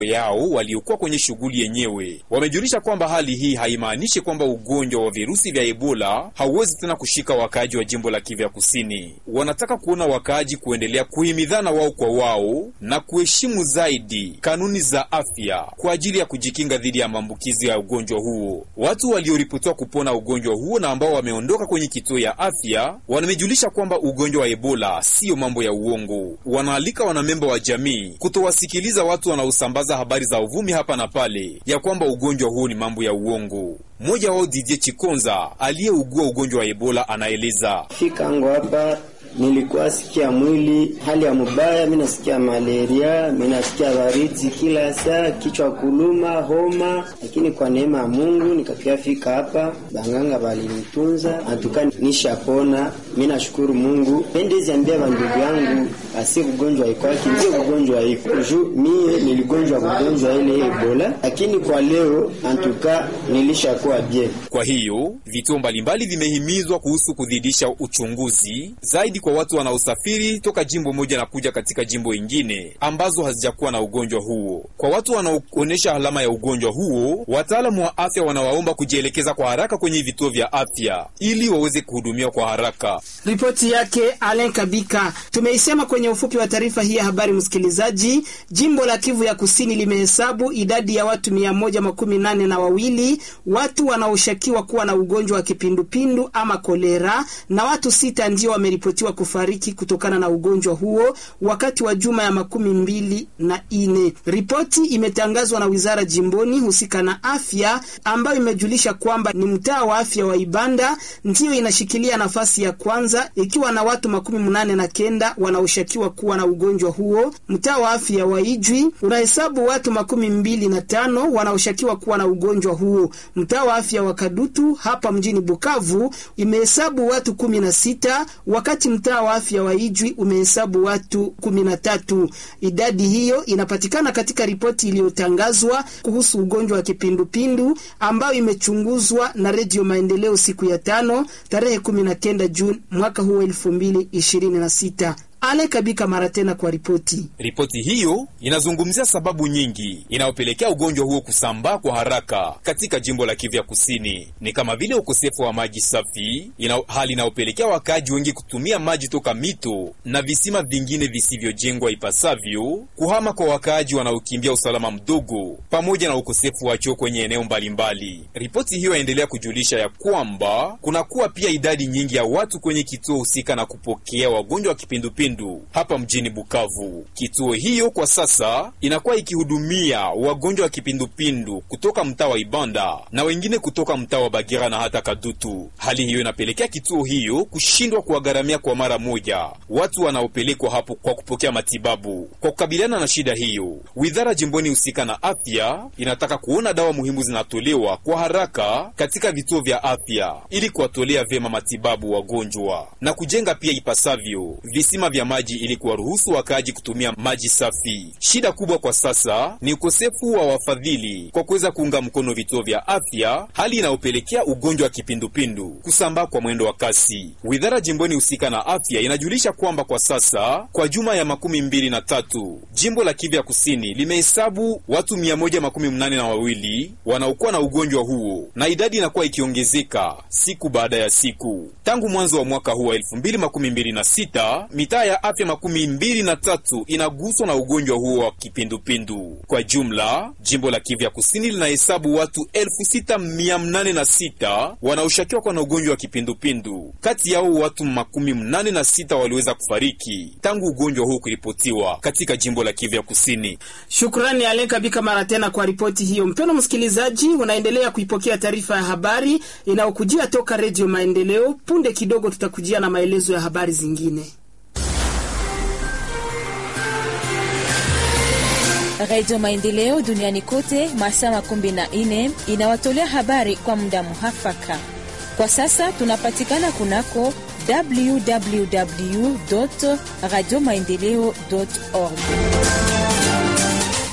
yao waliokuwa kwenye shughuli yenyewe. Wamejulisha kwamba hali hii haimaanishi kwamba ugonjwa wa virusi vya Ebola hauwezi tena kushika wakaaji wa jimbo la Kivu ya Kusini. Wanataka kuona wakaaji kuendelea kuhimidhana wao kwa wao na kuheshimu zaidi kanuni za afya kwa ajili ya kujikinga dhidi ya maambukizi ya ugonjwa huo. Watu walioripotiwa kupona ugonjwa huo na ambao wameondoka kwenye kituo ya afya wamejulisha kwamba ugonjwa wa Ebola siyo mambo ya uongo. Wanaalika wanamemba wa jamii kutowasikiliza watu wanaosambaza habari za uvumi hapa na pale ya kwamba ugonjwa huo ni mambo ya uongo. Mmoja wao Didier Chikonza aliyeugua ugonjwa wa Ebola anaeleza fika ango hapa nilikuwa sikia mwili hali ya mubaya, mi nasikia malaria, mi nasikia baridi kila saa, kichwa kuluma, homa, lakini kwa neema ya Mungu nikakia fika hapa, banganga balinitunza antuka nishapona. Mi nashukuru Mungu. Pendezi ambia bandugu yangu asi kugonjwa ikwaki ndio kugonjwa iko juu mie niligonjwa kugonjwa ile Ebola, lakini kwa leo antuka nilishakuwa bien. Kwa hiyo vituo mbalimbali vimehimizwa kuhusu kuzidisha uchunguzi zaidi kwa watu wanaosafiri toka jimbo moja na kuja katika jimbo ingine ambazo hazijakuwa na ugonjwa huo. Kwa watu wanaoonyesha alama ya ugonjwa huo, wataalamu wa afya wanawaomba kujielekeza kwa haraka kwenye vituo vya afya ili waweze kuhudumiwa kwa haraka. Ripoti yake Alen Kabika. Tumeisema kwenye ufupi wa taarifa hii ya habari, msikilizaji. Jimbo la Kivu ya Kusini limehesabu idadi ya watu mia moja makumi nane na wawili watu wanaoshukiwa kuwa na ugonjwa wa kipindupindu ama kolera, na watu sita ndio wameripotiwa kufariki kutokana na ugonjwa huo wakati wa juma ya makumi mbili na ine. Ripoti imetangazwa na wizara jimboni husika na afya, ambayo imejulisha kwamba ni mtaa wa afya wa Ibanda ndiyo inashikilia nafasi ya kwanza ikiwa na watu makumi mnane na kenda wanaoshukiwa kuwa na ugonjwa huo. Mtaa wa afya wa Ijwi unahesabu watu makumi mbili na tano wanaoshukiwa kuwa na ugonjwa huo. Mtaa wa afya wa Kadutu hapa mjini Bukavu imehesabu watu kumi na sita wakati mtaa wa afya wa Ijwi umehesabu watu kumi na tatu. Idadi hiyo inapatikana katika ripoti iliyotangazwa kuhusu ugonjwa wa kipindupindu ambayo imechunguzwa na Redio Maendeleo siku ya tano tarehe kumi na kenda Juni mwaka huu elfu mbili ishirini na sita. Ale Kabika mara tena kwa ripoti. Ripoti hiyo inazungumzia sababu nyingi inayopelekea ugonjwa huo kusambaa kwa haraka katika jimbo la Kivu ya Kusini, ni kama vile ukosefu wa maji safi ina, hali inayopelekea wakaaji wengi kutumia maji toka mito na visima vingine visivyojengwa ipasavyo, kuhama kwa wakaaji wanaokimbia usalama mdogo, pamoja na ukosefu wa choo kwenye eneo mbalimbali. Ripoti hiyo yaendelea kujulisha ya kwamba kunakuwa pia idadi nyingi ya watu kwenye kituo husika na kupokea wagonjwa wa kipindupindu hapa mjini Bukavu. Kituo hiyo kwa sasa inakuwa ikihudumia wagonjwa wa kipindupindu kutoka mtaa wa Ibanda na wengine kutoka mtaa wa Bagira na hata Kadutu. Hali hiyo inapelekea kituo hiyo kushindwa kuwagharamia kwa mara moja watu wanaopelekwa hapo kwa kupokea matibabu. Kwa kukabiliana na shida hiyo, wizara jimboni husika na afya inataka kuona dawa muhimu zinatolewa kwa haraka katika vituo vya afya ili kuwatolea vyema matibabu wagonjwa na kujenga pia ipasavyo visima vya maji ili kuwaruhusu wakaaji kutumia maji safi. Shida kubwa kwa sasa ni ukosefu wa wafadhili kwa kuweza kuunga mkono vituo vya afya, hali inayopelekea ugonjwa wa kipindupindu kusambaa kwa mwendo wa kasi. Wizara jimboni husika na afya inajulisha kwamba kwa sasa kwa juma ya makumi mbili na tatu jimbo la Kivu ya kusini limehesabu watu mia moja makumi mnane na wawili wanaokuwa na ugonjwa huo na idadi inakuwa ikiongezeka siku baada ya siku tangu mwanzo wa mwaka huu wa elfu mbili makumi mbili na sita mitaa ya afya makumi mbili na tatu inaguswa na ugonjwa huo wa kipindupindu. Kwa jumla, jimbo la Kivu ya kusini linahesabu watu elfu sita mia mnane na sita wanaoshukiwa kuwa na ugonjwa wa kipindupindu. Kati yao watu makumi mnane na sita waliweza kufariki tangu ugonjwa huu kuripotiwa katika jimbo la Kivu ya kusini. Shukrani Alen Kabika mara tena kwa ripoti hiyo. Mpendwa msikilizaji, unaendelea kuipokea taarifa ya habari inayokujia toka Redio Maendeleo. Punde kidogo tutakujia na maelezo ya habari zingine. Radio Maendeleo duniani kote masaa makumi na nne inawatolea habari kwa muda muhafaka. Kwa sasa tunapatikana kunako www radio maendeleo org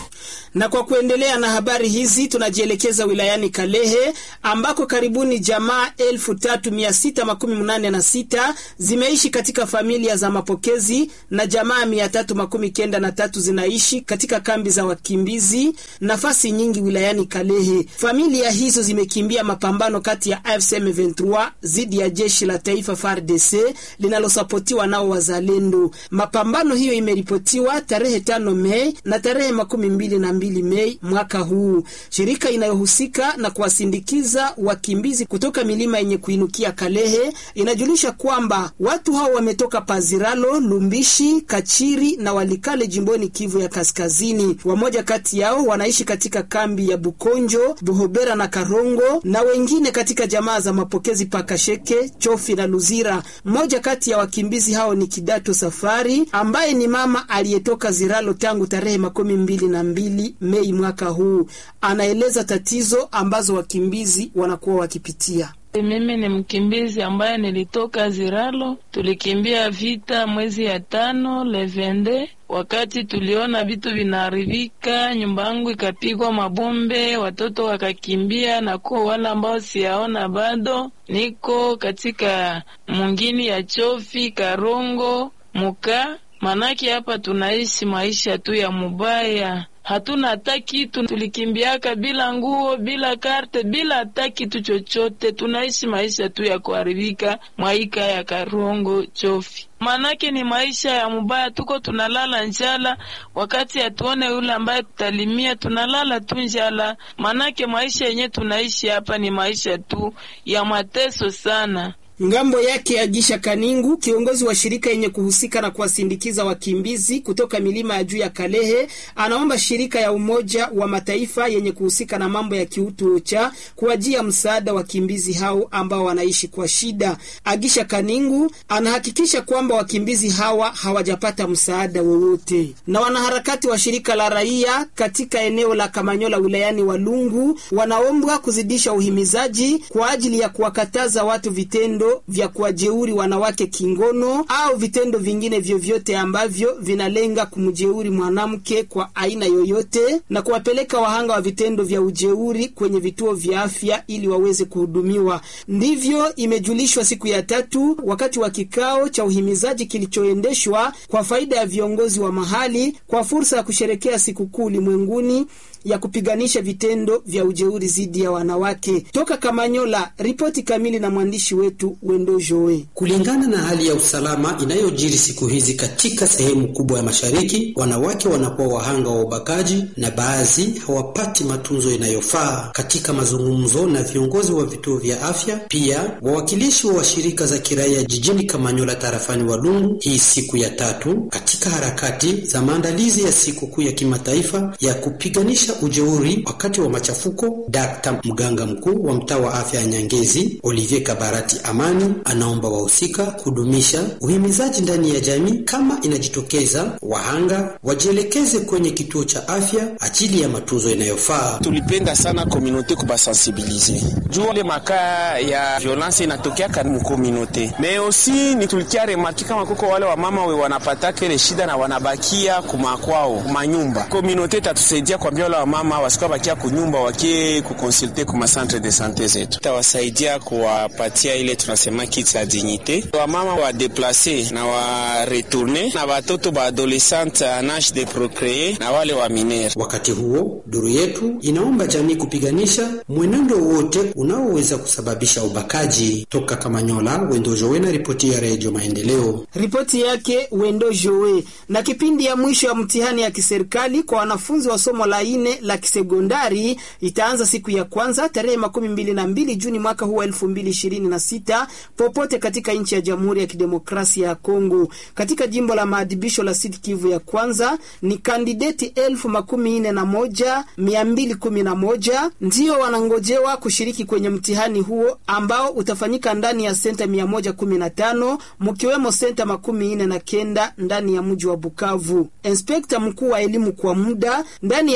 Na kwa kuendelea na habari hizi tunajielekeza wilayani Kalehe ambako karibuni jamaa elfu tatu mia sita makumi mnane na sita zimeishi katika familia za mapokezi na jamaa mia tatu makumi kenda na tatu zinaishi katika kambi za wakimbizi nafasi nyingi wilayani Kalehe. Familia hizo zimekimbia mapambano kati ya AFC M23 dhidi ya jeshi la taifa FARDC linalosapotiwa nao wazalendo. Mapambano hiyo imeripotiwa tarehe tano Mei na tarehe makumi mbili na mbili Mei mwaka huu. Shirika inayohusika na kuwasindikiza wakimbizi kutoka milima yenye kuinukia Kalehe inajulisha kwamba watu hao wametoka Paziralo, Lumbishi, Kachiri na Walikale jimboni Kivu ya Kaskazini. Wamoja kati yao wanaishi katika kambi ya Bukonjo, Buhobera na Karongo na wengine katika jamaa za mapokezi Pakasheke, Chofi na Luzira. Mmoja kati ya wakimbizi hao ni Kidato Safari ambaye ni mama aliyetoka Ziralo tangu tarehe makumi mbili na mbili Mei mwaka huu. Anaeleza tatizo ambazo wakimbizi wanakuwa wakipitia. Mimi ni mkimbizi ambaye nilitoka Ziralo, tulikimbia vita mwezi ya tano levende. Wakati tuliona vitu vinaharibika, nyumba yangu ikapigwa mabombe, watoto wakakimbia, na kuwa wale ambao siyaona bado, niko katika mungini ya Chofi, Karongo, Muka. Manake hapa tunaishi maisha tu ya mubaya hatuna hata kitu, tulikimbiaka bila nguo, bila karte, bila hata kitu chochote. Tunaishi maisha tu ya kuharibika mwaika ya Karongo Chofi, manake ni maisha ya mubaya. Tuko tunalala njala, wakati hatuone yule ambaye tutalimia, tunalala tu njala. Manake maisha yenye tunaishi hapa ni maisha tu ya mateso sana. Ngambo yake Agisha Kaningu, kiongozi wa shirika yenye kuhusika na kuwasindikiza wakimbizi kutoka milima ya juu ya Kalehe, anaomba shirika ya Umoja wa Mataifa yenye kuhusika na mambo ya kiutu OCHA kuwajia msaada wakimbizi hao ambao wanaishi kwa shida. Agisha Kaningu anahakikisha kwamba wakimbizi hawa hawajapata msaada wowote. Na wanaharakati wa shirika la raia katika eneo la Kamanyola wilayani Walungu wanaombwa kuzidisha uhimizaji kwa ajili ya kuwakataza watu vitendo vya kuwajeuri wanawake kingono au vitendo vingine vyovyote ambavyo vinalenga kumjeuri mwanamke kwa aina yoyote na kuwapeleka wahanga wa vitendo vya ujeuri kwenye vituo vya afya ili waweze kuhudumiwa. Ndivyo imejulishwa siku ya tatu wakati wa kikao cha uhimizaji kilichoendeshwa kwa faida ya viongozi wa mahali kwa fursa ya kusherekea sikukuu ulimwenguni ya kupiganisha vitendo vya ujeuri dhidi ya wanawake. Toka Kamanyola, ripoti kamili na mwandishi wetu Wendo Joe. Kulingana na hali ya usalama inayojiri siku hizi katika sehemu kubwa ya mashariki, wanawake wanakuwa wahanga wa ubakaji na baadhi hawapati matunzo inayofaa. Katika mazungumzo na viongozi wa vituo vya afya, pia wawakilishi wa shirika za kiraia jijini Kamanyola tarafani Walungu, hii siku ya tatu katika harakati za maandalizi ya sikukuu ya kimataifa ya kupiganisha ujeuri wakati wa machafuko. Dr. mganga mkuu wa mtaa wa afya ya Nyangezi Olivier Kabarati Amani anaomba wahusika kudumisha uhimizaji ndani ya jamii. Kama inajitokeza wahanga wajielekeze kwenye kituo cha afya ajili ya matunzo inayofaa. Tulipenda sana komunote kubasensibilize juu ile makaa ya violence inatokeaka mu komunote me osi ni tulikia remarki kama kuko wale wamama we wanapataka ile shida na wanabakia kumakwao manyumba. Komunote tatusaidia kwambia wale wamama wasikuwa bakia kunyumba wakie kukonsulte kuma centre de sante zetu, tawasaidia kuwapatia ile tunasema kit ya dignite wamama wa deplace na wa retourne na watoto ba adolescente en age de procree na wale wa minere. Wakati huo duru yetu inaomba jamii kupiganisha mwenendo wote unaoweza kusababisha ubakaji. Toka Kamanyola, Wendo Jowe na ripoti ya Redio Maendeleo. Ripoti yake Wendo Jowe. Na kipindi ya mwisho ya mtihani ya kiserikali kwa wanafunzi wa somo la ine la kisekondari itaanza siku ya kwanza tarehe makumi mbili na mbili Juni mwaka huu wa elfu mbili ishirini na sita popote katika nchi ya Jamhuri ya Kidemokrasia ya Kongo. Katika jimbo la maadhibisho la Sud Kivu ya kwanza ni kandideti elfu makumi nne na moja mia mbili kumi na moja ndio wanangojewa kushiriki kwenye mtihani huo ambao utafanyika ndani ya senta mia moja kumi na tano mkiwemo senta makumi nne na kenda ndani ya mji wa Bukavu. Inspekta mkuu wa elimu kwa muda ndani ya eneo ya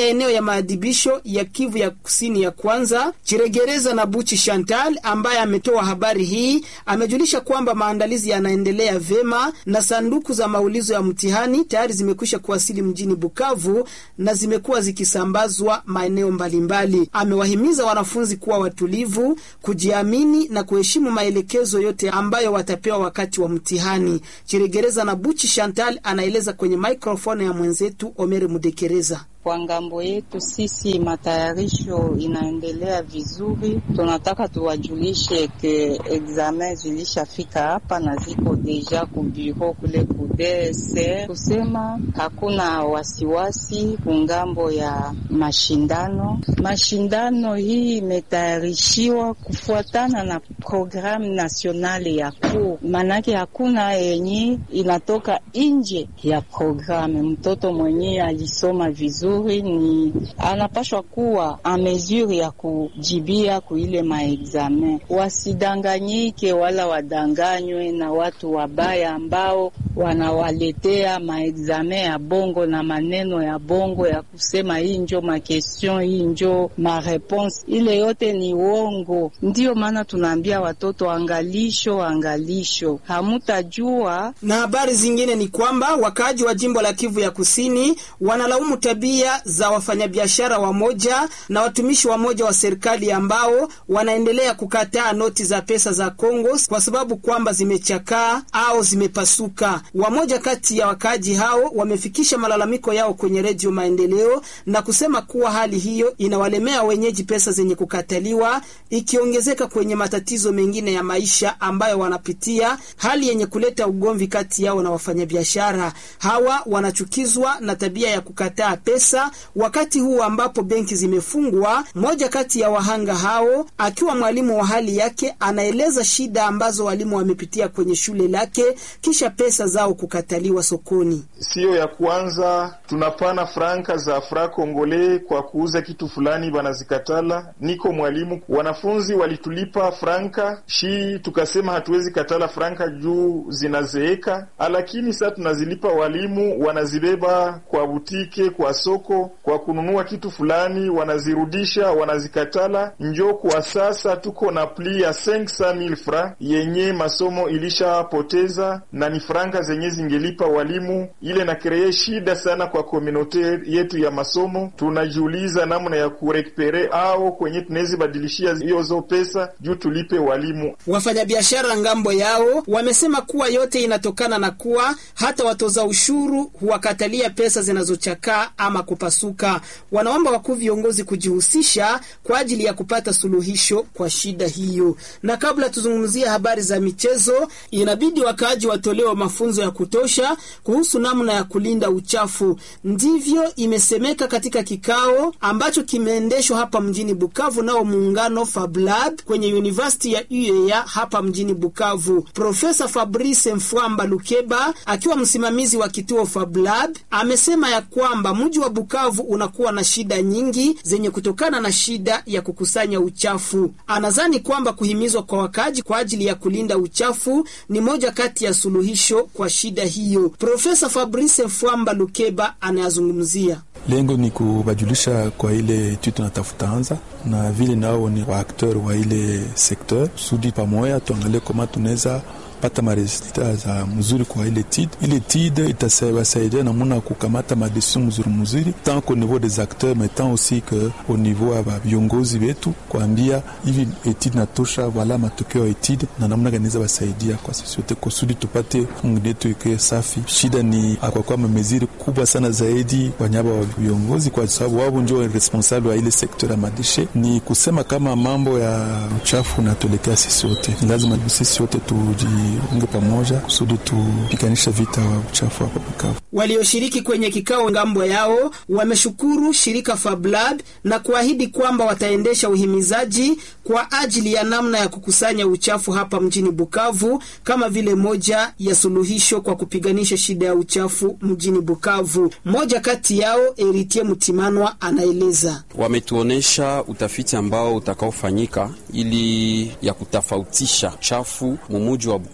maadhibisho ya Kivu ya kusini ya kwanza Chiregereza na Buchi Chantal, ambaye ametoa habari hii, amejulisha kwamba maandalizi yanaendelea vema na sanduku za maulizo ya mtihani tayari zimekwisha kuwasili mjini Bukavu na zimekuwa zikisambazwa maeneo mbalimbali. Amewahimiza wanafunzi kuwa watulivu, kujiamini na kuheshimu maelekezo yote ambayo watapewa wakati wa mtihani. Chiregereza na Buchi Chantal anaeleza kwenye maikrofoni ya mwenzetu Omere Mudekereza. Kwa ngambo yetu sisi matayarisho inaendelea vizuri. Tunataka tuwajulishe ke examen zilishafika hapa na ziko deja ku bureau kule ku DSR, kusema hakuna wasiwasi kungambo ya mashindano. Mashindano hii imetayarishiwa kufuatana na programme nationale ya cours, manake hakuna yenye inatoka nje ya programme. Mtoto mwenyewe alisoma vizuri ni anapashwa kuwa a mesure ya kujibia kuile maexamen. Wasidanganyike wala wadanganywe na watu wabaya ambao wanawaletea maexamen ya bongo na maneno ya bongo ya kusema hii njo makestion, hii njo mareponse. Ile yote ni uongo. Ndiyo maana tunaambia watoto angalisho, angalisho, hamutajua. Na habari zingine ni kwamba wakaaji wa jimbo la Kivu ya Kusini wanalaumu tabia za wafanyabiashara wamoja na watumishi wamoja wa serikali ambao wanaendelea kukataa noti za pesa za Kongo kwa sababu kwamba zimechakaa au zimepasuka. Wamoja kati ya wakaaji hao wamefikisha malalamiko yao kwenye Redio Maendeleo na kusema kuwa hali hiyo inawalemea wenyeji pesa zenye kukataliwa, ikiongezeka kwenye matatizo mengine ya maisha ambayo wanapitia, hali yenye kuleta ugomvi kati yao na wafanyabiashara hawa. Wanachukizwa na tabia ya kukataa pesa wakati huu ambapo benki zimefungwa. Mmoja kati ya wahanga hao akiwa mwalimu wa hali yake, anaeleza shida ambazo walimu wamepitia kwenye shule lake kisha pesa zao kukataliwa sokoni. Siyo ya kwanza tunapana franka za fra kongole kwa kuuza kitu fulani, banazikatala. Niko mwalimu, wanafunzi walitulipa franka shi, tukasema hatuwezi katala franka juu zinazeeka, lakini sasa tunazilipa walimu, wanazibeba kwa butike, kwa soko, kwa kununua kitu fulani, wanazirudisha, wanazikatala. Njo kwa sasa tuko na pli ya 500000 fra yenye masomo ilishapoteza na ni franka zenye zingelipa walimu, ile na kreye shida sana kwa komunote yetu ya masomo. Tunajiuliza namna ya kurekupere au kwenye tunawezi badilishia hiyozo pesa juu tulipe walimu. Wafanyabiashara ngambo yao wamesema kuwa yote inatokana na kuwa hata watoza ushuru huwakatalia pesa zinazochakaa ama kupasuka. Wanaomba wakuu viongozi kujihusisha kwa ajili ya kupata suluhisho kwa shida hiyo. Na kabla tuzungumzie habari za michezo, inabidi wakaaji watolewa mafunzo ya kutosha kuhusu namna ya kulinda uchafu. Ndivyo imesemeka katika kikao ambacho kimeendeshwa hapa mjini Bukavu nao muungano Fablab kwenye University ya UEA hapa mjini Bukavu. Profesa Fabrice Mfwamba Lukeba akiwa msimamizi wa kituo Fablab amesema ya kwamba mji wa Bukavu unakuwa na shida nyingi zenye kutokana na shida ya kukusanya uchafu. Anadhani kwamba kuhimizwa kwa wakaaji kwa ajili ya kulinda uchafu ni moja kati ya suluhisho kwa shida hiyo. Profesa Fabrice Mfwamba Lukeba anayazungumzia. Lengo ni kubajulisha kwa ile etude tunatafuta anza na vile nao ni waakteur wa ile sekteur sudi pamoja, tuangalie kama tunaweza pata maresulta za mzuri kwa ile tid ile tid itasaidia namuna kukamata madecision mzuri mzuri tant qu'au niveau des acteurs mais tant aussi que au niveau ya viongozi wetu kuambia hivi etid natosha, wala matokeo ya etid na namna gani za wasaidia kwa sisi wote kusudi tupate Mungu yetu ike safi. Shida ni akwakuwa mameziri kubwa sana zaidi wanyaba wa viongozi, kwa sababu wao ndio responsable wa ile sekta ya madeshe. Ni kusema kama mambo ya uchafu natuelekea sisi wote, lazima sisi wote tuji unge pamoja kusudi tupiganisha vita wa uchafu hapa Bukavu. Walioshiriki kwenye kikao ngambo yao wameshukuru shirika Fablab na kuahidi kwamba wataendesha uhimizaji kwa ajili ya namna ya kukusanya uchafu hapa mjini Bukavu kama vile moja ya suluhisho kwa kupiganisha shida ya uchafu mjini Bukavu. Mmoja kati yao Eritie Mutimanwa anaeleza. Wametuonesha utafiti ambao utakaofanyika ili ya kutofautisha chafu mumuji wa Bukavu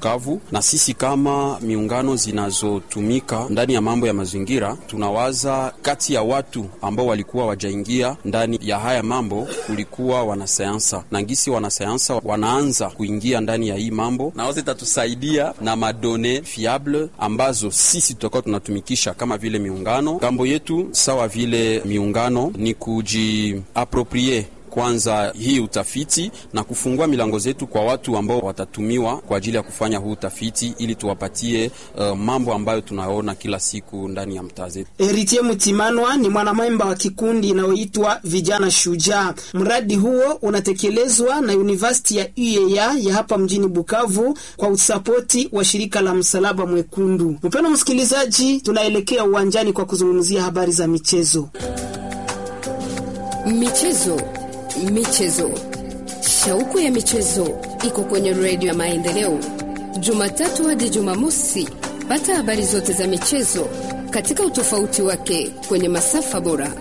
Bukavu, na sisi kama miungano zinazotumika ndani ya mambo ya mazingira tunawaza kati ya watu ambao walikuwa wajaingia ndani ya haya mambo kulikuwa wanasayansa na ngisi wanasayansa wanaanza kuingia ndani ya hii mambo, na wote itatusaidia na madone fiable ambazo sisi tutakuwa tunatumikisha kama vile miungano. Ngambo yetu sawa vile miungano ni kujiaproprie kwanza hii utafiti na kufungua milango zetu kwa watu ambao watatumiwa kwa ajili ya kufanya huu utafiti ili tuwapatie uh, mambo ambayo tunaona kila siku ndani ya mtaa zetu. Eritier Mutimanwa ni mwanamemba wa kikundi inayoitwa Vijana Shujaa. Mradi huo unatekelezwa na University ya UEA ya hapa mjini Bukavu kwa usapoti wa shirika la Msalaba Mwekundu. Mpendwa msikilizaji, tunaelekea uwanjani kwa kuzungumzia habari za michezo. Michezo, michezo, shauku ya michezo iko kwenye redio ya Maendeleo, Jumatatu hadi Jumamosi. Pata habari zote za michezo katika utofauti wake kwenye masafa bora.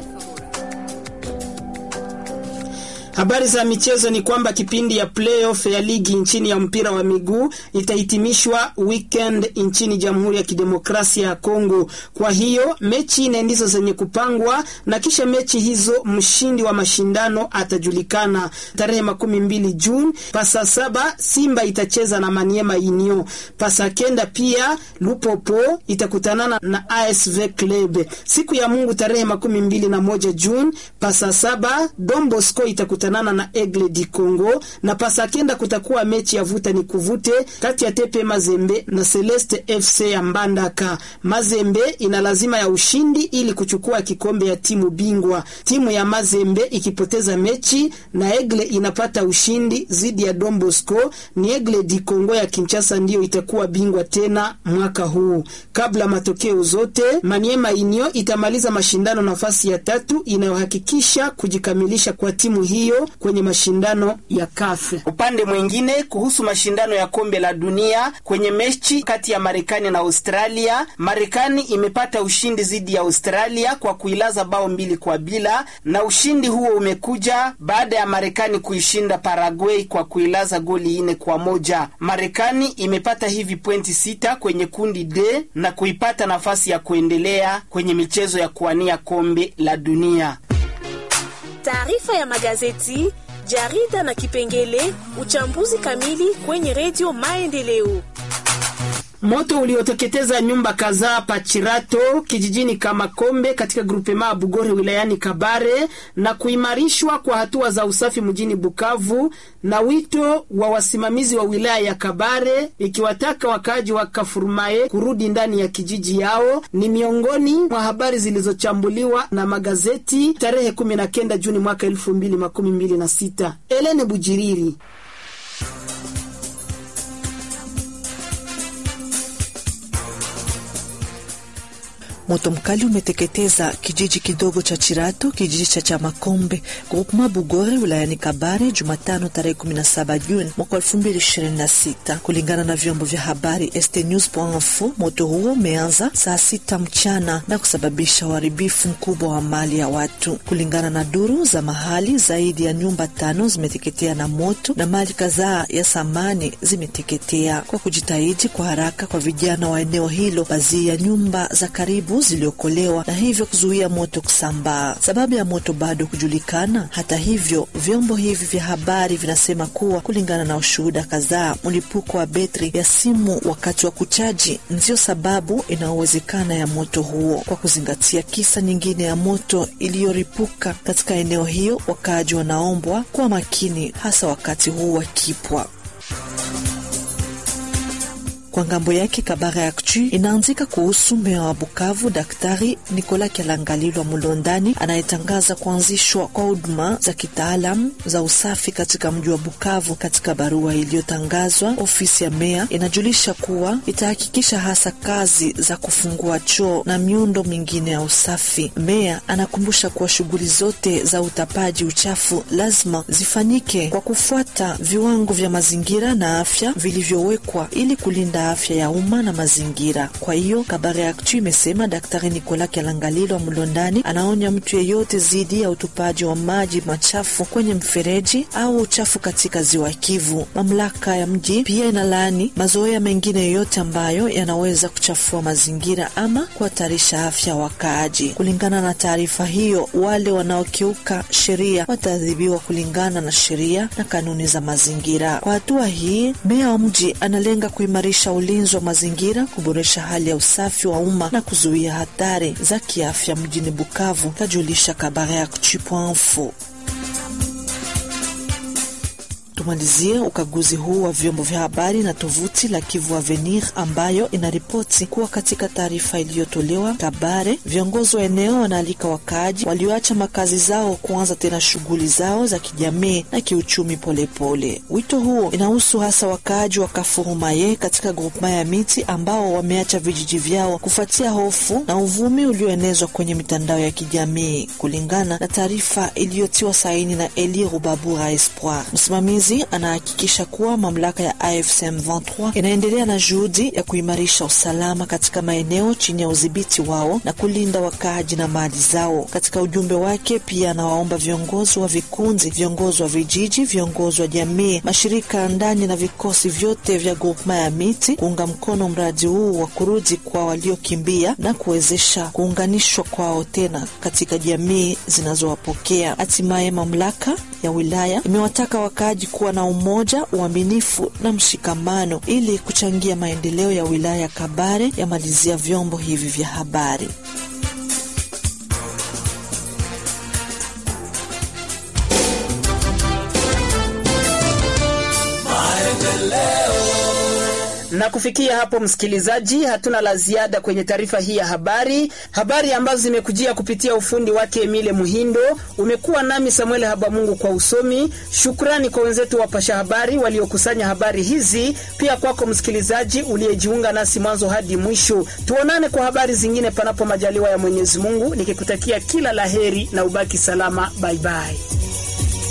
Habari za michezo ni kwamba kipindi ya playoff ya ligi nchini ya mpira wa miguu itahitimishwa weekend nchini Jamhuri ya Kidemokrasia ya Kongo. Kwa hiyo mechi nne ndizo zenye kupangwa na kisha mechi hizo mshindi wa mashindano atajulikana tarehe makumi mbili Juni. Pasa saba Simba itacheza na Maniema Union. Pasa kenda pia Lupopo itakutanana na ASV Club. Siku ya Mungu tarehe makumi mbili na moja Juni. Pasa saba Don Bosco itakutana nana na Aigle di Congo na pasakenda kutakuwa mechi ya vuta ni kuvute kati ya Tepe Mazembe na Celeste FC ya Mbandaka. Mazembe ina lazima ya ushindi ili kuchukua kikombe ya timu bingwa. Timu ya Mazembe ikipoteza mechi na Aigle inapata ushindi zidi ya Don Bosco, ni Aigle di Congo ya Kinshasa ndiyo itakuwa bingwa tena mwaka huu. Kabla matokeo zote, Maniema Union itamaliza mashindano nafasi ya tatu inayohakikisha kujikamilisha kwa timu hiyo kwenye mashindano ya kafe. Upande mwingine, kuhusu mashindano ya kombe la dunia kwenye mechi kati ya Marekani na Australia, Marekani imepata ushindi dhidi ya Australia kwa kuilaza bao mbili kwa bila, na ushindi huo umekuja baada ya Marekani kuishinda Paraguay kwa kuilaza goli nne kwa moja. Marekani imepata hivi pointi sita kwenye kundi D na kuipata nafasi ya kuendelea kwenye michezo ya kuwania kombe la dunia. Taarifa ya magazeti, jarida na kipengele uchambuzi kamili kwenye redio Maendeleo. Moto ulioteketeza nyumba kadhaa Pachirato kijijini Kamakombe katika grupema Bugore wilayani Kabare na kuimarishwa kwa hatua za usafi mjini Bukavu na wito wa wasimamizi wa wilaya ya Kabare ikiwataka wakaaji wa Kafurmaye kurudi ndani ya kijiji yao ni miongoni mwa habari zilizochambuliwa na magazeti tarehe 19 Juni mwaka 2026. Elene Bujiriri Moto mkali umeteketeza kijiji kidogo cha Chirato, kijiji cha Chamakombe, groupement Bugore, wilayani Kabare, Jumatano tarehe 17 Juni mwaka 2026. Kulingana na vyombo vya habari stnews.info, moto huo umeanza saa sita mchana na kusababisha uharibifu mkubwa wa mali ya watu. Kulingana na duru za mahali, zaidi ya nyumba tano zimeteketea na moto na mali kadhaa ya samani zimeteketea. Kwa kujitahidi kwa haraka kwa vijana wa eneo hilo, baadhi ya nyumba za karibu ziliokolewa na hivyo kuzuia moto kusambaa. Sababu ya moto bado kujulikana. Hata hivyo, vyombo hivi vya habari vinasema kuwa kulingana na ushuhuda kadhaa, mlipuko wa betri ya simu wakati wa kuchaji ndiyo sababu inayowezekana ya moto huo. Kwa kuzingatia kisa nyingine ya moto iliyoripuka katika eneo hiyo, wakaaji wanaombwa kuwa makini, hasa wakati huu wa kipwa. Kwa ngambo yake Kabara Actu inaanzika kuhusu meya wa Bukavu Daktari Nikola Kyalangalilwa Mulondani anayetangaza kuanzishwa kwa huduma za kitaalam za usafi katika mji wa Bukavu. Katika barua iliyotangazwa, ofisi ya meya inajulisha kuwa itahakikisha hasa kazi za kufungua choo na miundo mingine ya usafi. Meya anakumbusha kuwa shughuli zote za utapaji uchafu lazima zifanyike kwa kufuata viwango vya mazingira na afya vilivyowekwa ili kulinda ya afya ya umma na mazingira. Kwa hiyo Kabare Actu imesema Daktari Nicolas Kyalangalilwa Mlondani anaonya mtu yeyote dhidi ya utupaji wa maji machafu kwenye mfereji au uchafu katika ziwa Kivu. Mamlaka ya mji pia inalaani mazoea mengine yoyote ambayo yanaweza kuchafua mazingira ama kuhatarisha afya ya wakaaji. Kulingana na taarifa hiyo, wale wanaokiuka sheria wataadhibiwa kulingana na sheria na kanuni za mazingira. Kwa hatua hii, meya wa mji analenga kuimarisha ulinzi wa mazingira, kuboresha hali ya usafi wa umma na kuzuia hatari za kiafya mjini Bukavu, kajulisha Kabare Actu.info. Tumalizie ukaguzi huu wa vyombo vya habari na tovuti la Kivu Avenir ambayo inaripoti kuwa katika taarifa iliyotolewa Kabare, viongozi wa eneo wanaalika wakaaji walioacha makazi zao kuanza tena shughuli zao za kijamii na kiuchumi polepole. Wito huo inahusu hasa wakaaji wa Kafurumaye katika grupema ya miti ambao wameacha vijiji vyao kufuatia hofu na uvumi ulioenezwa kwenye mitandao ya kijamii, kulingana na taarifa iliyotiwa saini na Eli Rubabura Espoir, msimamizi anahakikisha kuwa mamlaka ya AFC M23 inaendelea na juhudi ya kuimarisha usalama katika maeneo chini ya udhibiti wao na kulinda wakaaji na mali zao. Katika ujumbe wake, pia anawaomba viongozi wa vikundi, viongozi wa vijiji, viongozi wa jamii, mashirika ya ndani na vikosi vyote vya grupema ya miti kuunga mkono mradi huu wa kurudi kwa waliokimbia na kuwezesha kuunganishwa kwao tena katika jamii zinazowapokea. Hatimaye mamlaka ya wilaya imewataka wakaaji kuwa na umoja, uaminifu na mshikamano ili kuchangia maendeleo ya wilaya ya Kabare, yamalizia vyombo hivi vya habari. Na kufikia hapo, msikilizaji, hatuna la ziada kwenye taarifa hii ya habari, habari ambazo zimekujia kupitia ufundi wake Emile Muhindo. Umekuwa nami Samuel Habamungu kwa usomi. Shukrani kwa wenzetu wapasha habari waliokusanya habari hizi, pia kwako msikilizaji uliyejiunga nasi mwanzo hadi mwisho. Tuonane kwa habari zingine, panapo majaliwa ya Mwenyezi Mungu, nikikutakia kila laheri na ubaki salama. Baibai.